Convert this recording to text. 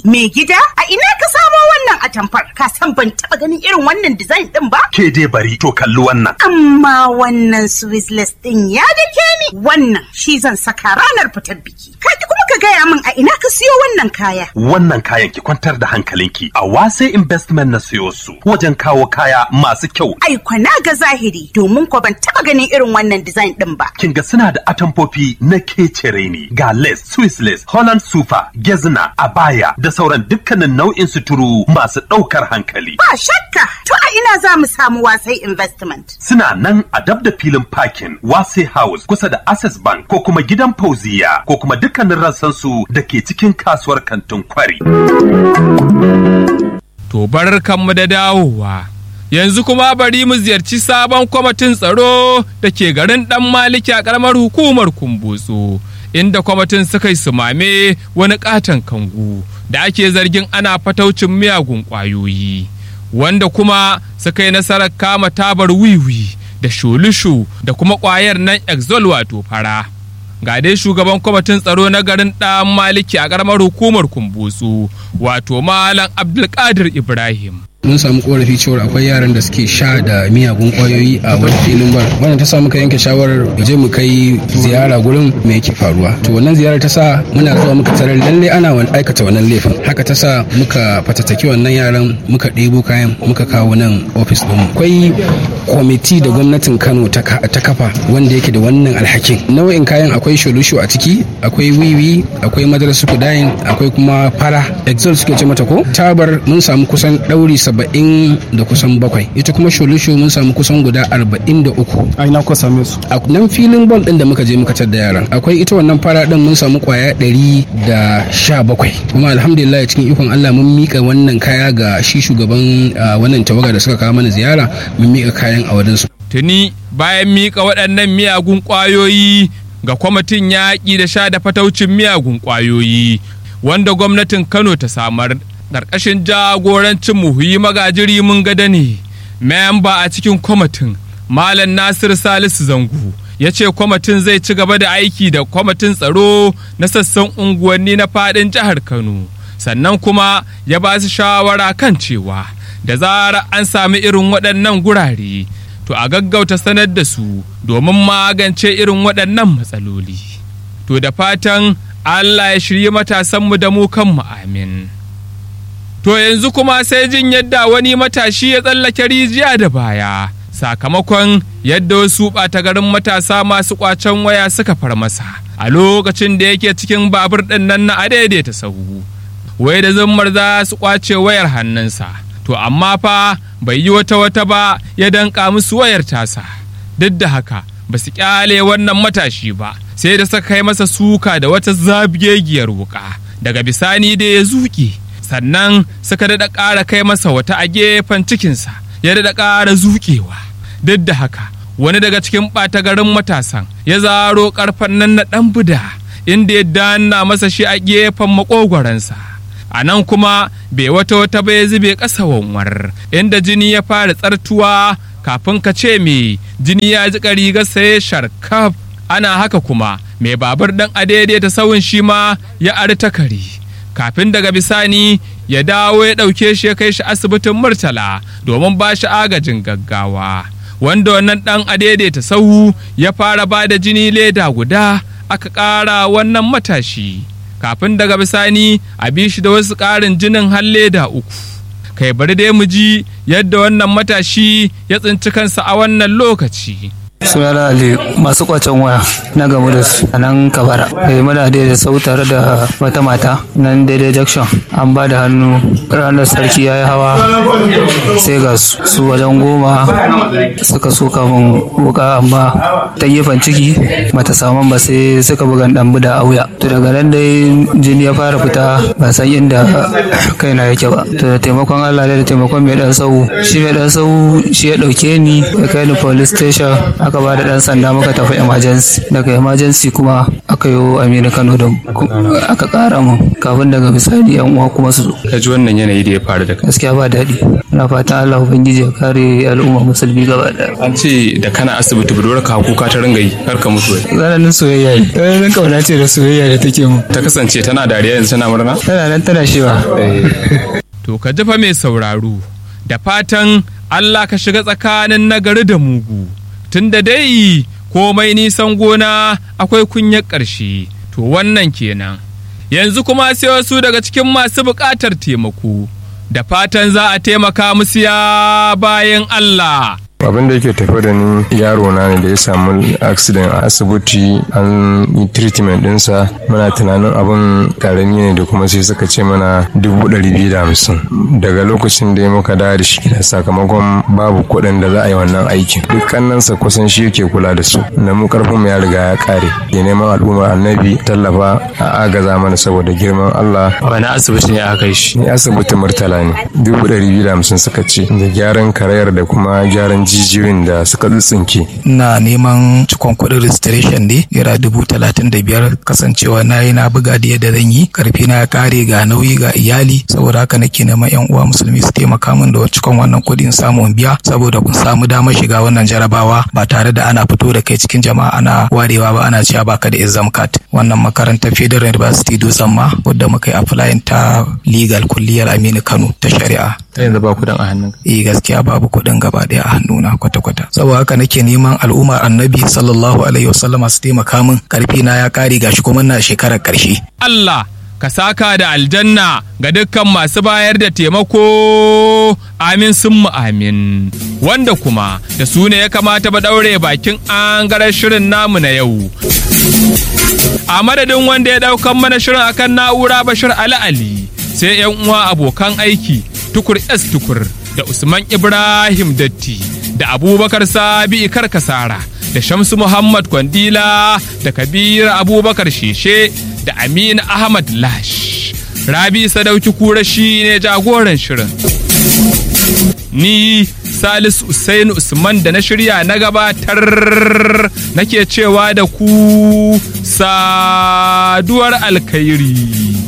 Me gida a ina ka samo wannan atamfar ka san ban taba ganin irin wannan design din ba? Ke dai bari to kalli wannan. Amma wannan Swissless din ya dake ni wannan shi zan saka ranar fitar biki. Ka kuma ka gaya min a ina ka siyo wannan kaya. Wannan kayan ki kwantar da hankalinki a wase investment na siyo su wajen kawo kaya masu kyau. Ai kwana ga zahiri domin ko ban taba ganin irin wannan design din ba. Kin ga suna da atamfofi na kecere ne ga lace, Swiss lace, Holland super, gezna, abaya da sauran dukkanin nau'in suturu masu ɗaukar hankali. Ba shakka to a ina za mu samu wasai investment. Suna nan a dab da filin parking wase house kusa da access bank ko kuma gidan fauziya ko kuma dukkanin rassansu da ke cikin kasuwar kantin kwari. To bar kanmu da dawowa. Yanzu kuma bari mu ziyarci sabon kwamitin tsaro da ke garin ɗan maliki a ƙaramar hukumar kumbutsu. Inda kwamitin suka yi sumame wani ƙaton kangu da ake zargin ana fataucin miyagun ƙwayoyi. Wanda kuma suka yi nasarar kama tabar wiwi da shulushu da kuma ƙwayar nan exol wato fara. ga dai shugaban kwamitin tsaro na garin ɗan maliki a ƙaramar hukumar kumbutsu wato malam abdulkadir ibrahim mun samu korafi cewa akwai yaran da suke sha da miyagun kwayoyi a wani filin bar wannan ta sa muka yanke shawarar je mu kai ziyara gurin me yake faruwa to wannan ziyarar ta sa muna zuwa muka tarar lalle ana wani aikata wannan laifin haka ta sa muka fatattaki wannan yaran muka ɗebo kayan muka kawo nan ofis ɗin akwai kwamiti da gwamnatin kano ta kafa wanda yake da wannan alhakin nau'in kayan akwai sholusho a ciki akwai wiwi akwai madarasu kudayin akwai kuma fara exol suke ce mata ko tabar mun samu kusan ɗauri saba'in da kusan bakwai ita kuma sholusho mun samu kusan guda arba'in da uku a ina kuka same su a nan filin bol din da muka je muka tar da yaran akwai ita wannan fara din mun samu kwaya ɗari da sha bakwai kuma alhamdulillah cikin ikon Allah mun mika wannan kaya ga shi shugaban wannan tawaga da suka kawo mana ziyara mun mika kayan a wajen su tuni bayan mika waɗannan miyagun ƙwayoyi ga kwamitin yaƙi da sha da fataucin miyagun ƙwayoyi wanda gwamnatin Kano ta samar ƙarƙashin jagorancin muhuyi magajiri mun gada ne memba a cikin kwamitin malam nasir salisu zangu ya ce kwamitin zai ci gaba da aiki da kwamitin tsaro na sassan unguwanni na fadin jihar kano sannan kuma ya ba su shawara kan cewa da zarar an sami irin waɗannan gurare to a gaggauta sanar da su domin magance irin waɗannan matsaloli to da fatan allah ya shirye matasanmu da mu kanmu amin To yanzu kuma sai jin yadda wani matashi ya tsallake rijiya da baya sakamakon yadda wasu ɓata garin matasa masu ƙwacen waya suka far masa a lokacin da yake cikin babur ɗin nan na adaidaita sahu. Wai da zummar za su ƙwace wayar hannunsa, to amma fa bai yi wata wata ba ya danƙa musu wayar tasa. Duk da haka ba su ƙyale wannan matashi ba sai da suka kai masa suka da wata zabgegiyar wuƙa daga bisani da ya zuƙe. sannan suka daɗa ƙara kai masa wata a gefen cikinsa ya daɗa ƙara zuƙewa duk da haka wani daga cikin ɓata garin matasan ya zaro ƙarfen nan na ɗan buda inda ya danna masa shi a gefen maƙogwaransa a nan kuma bai wata wata bai zube ƙasa wanwar inda jini ya fara tsartuwa kafin ka ce me jini ya ji rigarsa ya sharkaf ana haka kuma mai babur ɗan adaidaita sauyin shi ma ya arta kare kafin daga bisani ya dawo ya ɗauke shi ya kai shi asibitin murtala domin ba shi agajin gaggawa wanda wannan ɗan adaidaita sahu ya fara ba da jini leda guda aka ƙara wannan matashi kafin daga bisani a bi shi da wasu ƙarin jinin har leda uku kai bari dai mu ji yadda wannan matashi ya tsinci kansa a wannan lokaci sunana ali masu kwacen waya na gamu da su a nan kabara eh muna da sau tare da wata mata nan daidai junction an ba da hannu ranar sarki ya yi hawa sai ga su wajen goma suka soka min wuka amma ta gefen ciki mata saman ba sai suka buga dan buda a wuya to daga nan dai jini ya fara fita ba san inda kaina yake ba to da taimakon Allah da taimakon mai dan sau shi mai dan sau shi ya dauke ni ya kai ni police station aka ba da dan sanda muka tafi emergency daga emergency kuma aka aka yi aminu kano da aka kara mu kafin daga misali yan uwa kuma su zo ka ji wannan yanayi da ya faru da kai gaskiya ba daɗi na fatan allah ubangiji ya kare al'umma musulmi gaba ɗaya an ce da kana asibiti budurwar ka kuka ta ringa yi kar ka mutu tsananin soyayya ne tsananin kauna ce da soyayya da take mu ta kasance tana dariya yanzu tana murna tana nan tana shewa to ka jifa mai sauraro da fatan Allah ka shiga tsakanin nagari da mugu tunda dai komai nisan gona akwai kunyar ƙarshe to wannan kenan yanzu kuma sai wasu daga cikin masu buƙatar taimako da fatan za a taimaka musu ya bayan Allah abin da yake tafi da ni yaro na ne da ya samu accident a asibiti an yi treatment dinsa muna tunanin abin karami ne da kuma sai suka ce mana dubu ɗari biyu da hamsin daga lokacin da ya muka dawo da shi gida sakamakon babu kuɗin da za a yi wannan aikin duk kannansa kusan shi yake kula da su da mu karfin mu ya riga ya kare ya neman al'ummar annabi tallafa a agaza mana saboda girman Allah wani asibiti ne aka yi shi ni asibiti murtala ne dubu ɗari biyu da hamsin suka ce da gyaran karayar da kuma gyaran jijiyoyin da suka tsitsinke. na neman cikon kuɗin registration ne naira dubu talatin da biyar kasancewa na yi na buga da yadda zan yi karfi na ya kare ga nauyi ga iyali saboda haka nake neman yan uwa musulmi su taimaka min da cikon wannan kuɗin samu in biya saboda kun samu damar shiga wannan jarabawa ba tare da ana fito da kai cikin jama'a ana warewa ba ana cewa baka da exam card wannan makarantar federal university dutsen ma wadda muka yi applying ta legal kulliyar aminu kano ta shari'a ta yanzu ba kuɗin a hannun eh gaskiya babu kuɗin gaba ɗaya a hannuna kwata-kwata saboda haka nake neman al'ummar annabi sallallahu alaihi wasallam su taimaka min karfi na ya kare gashi kuma na shekarar karshe Allah ka saka da aljanna ga dukkan masu bayar da taimako amin sun mu amin wanda kuma da su ne ya kamata ba daure bakin an shirin namu na yau a madadin wanda ya daukan mana shirin akan na'ura bashir ali ali sai yan uwa abokan aiki tukur s tukur da usman ibrahim datti da abubakar sabi karkasara da shamsu muhammad kwandila da kabir abubakar sheshe da aminu ahmad lash rabi sadauki kura shi ne jagoran shirin ni salisu usainu usman da na shirya na gabatar nake cewa da ku saduwar alkhairi